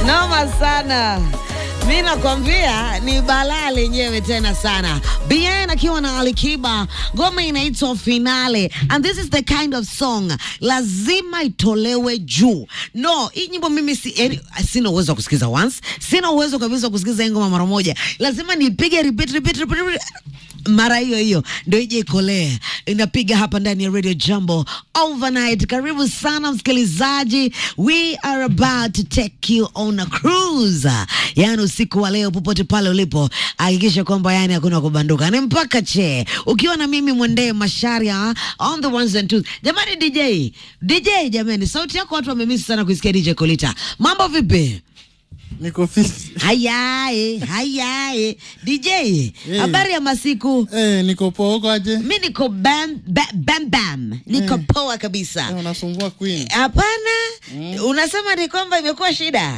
Noma sana. Mi nakwambia ni balaa lenyewe tena sana. Bien akiwa na Alikiba, ngoma inaitwa Finale and this is the kind of song lazima itolewe juu. No, hii nyimbo mimi si, eri, sina uwezo wa kusikiza once, sina uwezo kabisa wa kusikiza hii ngoma mara moja, lazima nipige repeat, repeat, repeat, repeat mara hiyo hiyo ndio ije ikolee. Inapiga hapa ndani ya Radio Jambo overnight. Karibu sana msikilizaji, we are about to take you on a cruise. Yani usiku wa leo, popote pale ulipo, hakikisha kwamba yani hakuna kubanduka, ni mpaka che, ukiwa na mimi Mwendee Masharia on the ones and twos. Jamani DJ, DJ jamani, sauti yako watu wamemisi sana kuisikia DJ Kolita. Mambo vipi? Niko fiti. Hayae, hayae. DJ, habari ya masiku? Eh, niko poa huko aje? mi niko bam, bam, bam, bam. niko poa kabisa Eh, unasumbua queen. hapana unasema ni kwamba imekuwa shida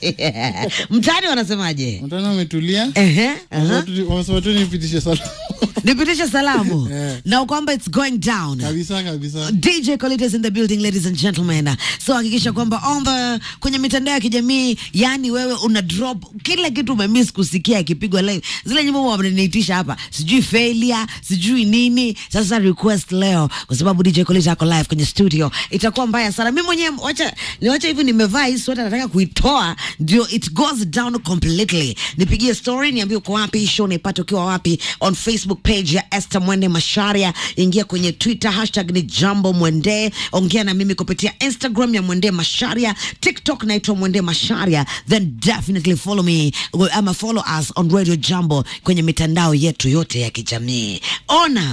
mtaani wanasemaje Mtana umetulia? Ehe, aha. Wamesema tu nipitishe salamu. nipitishe salamu Eh. na kwamba it's going down Kabisa kabisa. DJ Colita is in the building ladies and gentlemen. So hakikisha kwamba on the kwenye mitandao ya kijamii, yani wewe una drop kila kitu umemiss kusikia ikipigwa live. Zile nyimbo wameniitisha hapa, sijui failure, sijui nini. Sasa request leo kwa sababu DJ Colita ako live kwenye studio. Itakuwa mbaya sana. Mimi mwenyewe wacha niwacha hivi nimevaa hii sweater nataka kuitoa ndio it goes down completely. Nipigie story niambie uko wapi, hii show naipata ukiwa wapi on Facebook page ya Esther Mwende Masharia, ingia kwenye Twitter hashtag ni Jambo Mwende, ongea na mimi kupitia Instagram ya Mwende Masharia, TikTok naitwa Mwende Masharia, then definitely follow me ama follow us on Radio Jambo kwenye mitandao yetu yote ya kijamii. Ona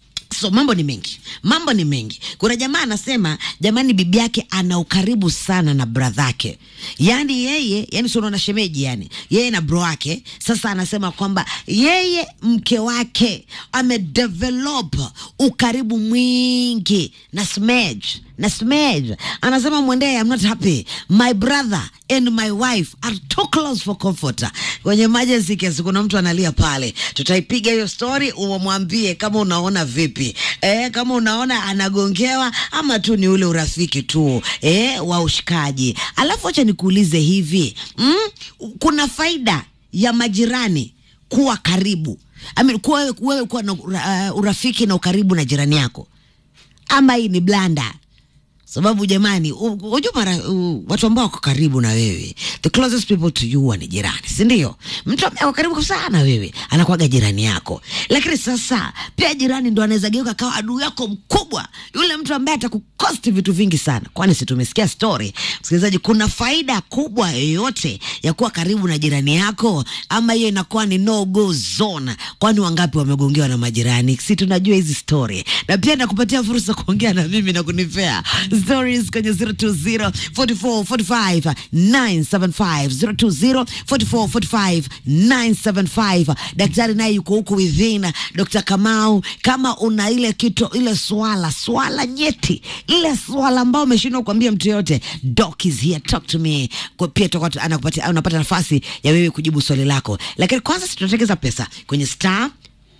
So mambo ni mengi, mambo ni mengi. Kuna jamaa anasema, jamani, bibi yake ana ukaribu sana na bradhake, yaani yeye, yani si unaona shemeji, yani yeye na bro wake. Sasa anasema kwamba yeye mke wake amedevelop ukaribu mwingi na Smedge na Smedge anasema Mwendee, I'm not happy my brother and my wife are too close for comfort. Kwenye emergency case kuna mtu analia pale, tutaipiga hiyo story, umwambie kama unaona vipi, eh, kama unaona anagongewa ama tu ni ule urafiki tu eh, wa ushikaji. Alafu acha nikuulize hivi mm, kuna faida ya majirani kuwa karibu I mean, kuwa wewe kuwa na ura- uh, urafiki na ukaribu na jirani yako ama hii ni blanda sababu jamani, u- unajua mara u- watu ambao wako karibu na wewe, the closest people to you huwa ni jirani, si ndio? Mtu ambaye ako karibu sana na wewe anakuwaga jirani yako, lakini sasa pia jirani ndo anaweza geuka kawa adui yako mkubwa, yule mtu ambaye atakukosti vitu vingi sana. Kwani si tumesikia story, msikilizaji? Kuna faida kubwa yoyote ya kuwa karibu na jirani yako, ama hiyo inakuwa ni no go zone? Kwani wangapi wamegongewa na majirani? Si tunajua hizi story, na pia nakupatia fursa kuongea na mimi na kunipea stories kwenye 020 44 45 975 020 44 45 975. Daktari naye yuko huku within, Dr. Kamau, kama una ile kitu ile swala swala nyeti ile swala ambao umeshindwa kuambia mtu yote, doc is here talk to me. Kwa pia tutakuwa tu- anakupatia unapata nafasi ya wewe kujibu swali lako, lakini kwanza si tunatekeza pesa kwenye star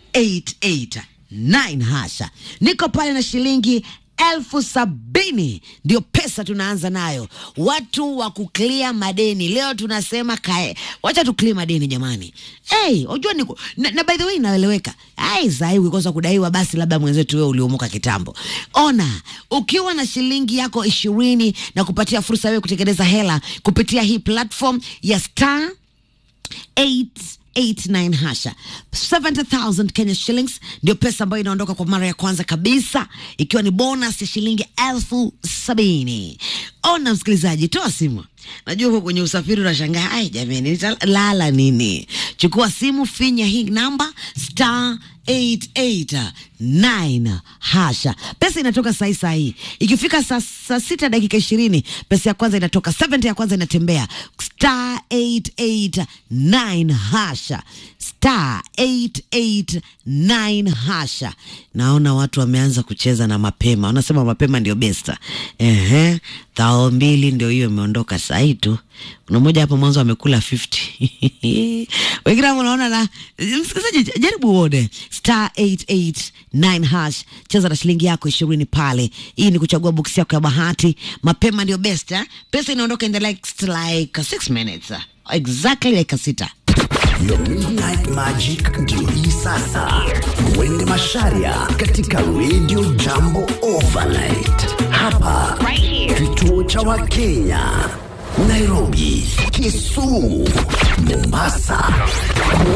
889 hasha. Niko pale na shilingi elfu sabini ndio pesa tunaanza nayo. Watu wa kuklia madeni leo tunasema kae, wacha tuklie madeni jamani. Hey, unajua niko na, na by the way inaeleweka. Ai, sahi ukikosa kudaiwa basi labda mwenzetu wewe uliomuka kitambo. Ona, ukiwa na shilingi yako ishirini na kupatia fursa wewe kutengeneza hela kupitia hii platform ya Star 889 hasha 70000 Kenya shillings ndio pesa ambayo inaondoka kwa mara ya kwanza kabisa, ikiwa ni bonus ya shilingi elfu sabini. Ona msikilizaji, toa simu. Najua uko kwenye usafiri unashangaa, ai jamani, nitalala nini? Chukua simu, finya hii namba star 889 hasha. Pesa inatoka sahi sahi, ikifika saa saa sita dakika ishirini pesa ya kwanza inatoka, 70 ya kwanza inatembea star 889 hasha star 889 hasha. Naona watu wameanza kucheza na mapema, wanasema mapema ndio besta. Ehe, Thao mbili ndio hiyo imeondoka sahi tu. Kuna mmoja hapo mwanzo amekula 50 wengine hapo unaona na msikilizaji, jaribu uone star 889 hash, cheza na shilingi yako ishirini pale. Hii ni kuchagua box yako ya bahati, mapema ndio best eh? Pesa inaondoka in the next like 6 minutes exactly like sita. Your Midnight Magic ndio hii sasa. Mwende Masharia katika Radio Jambo Overnight. Hapa kituo cha Wakenya, Nairobi, Kisumu, Mombasa,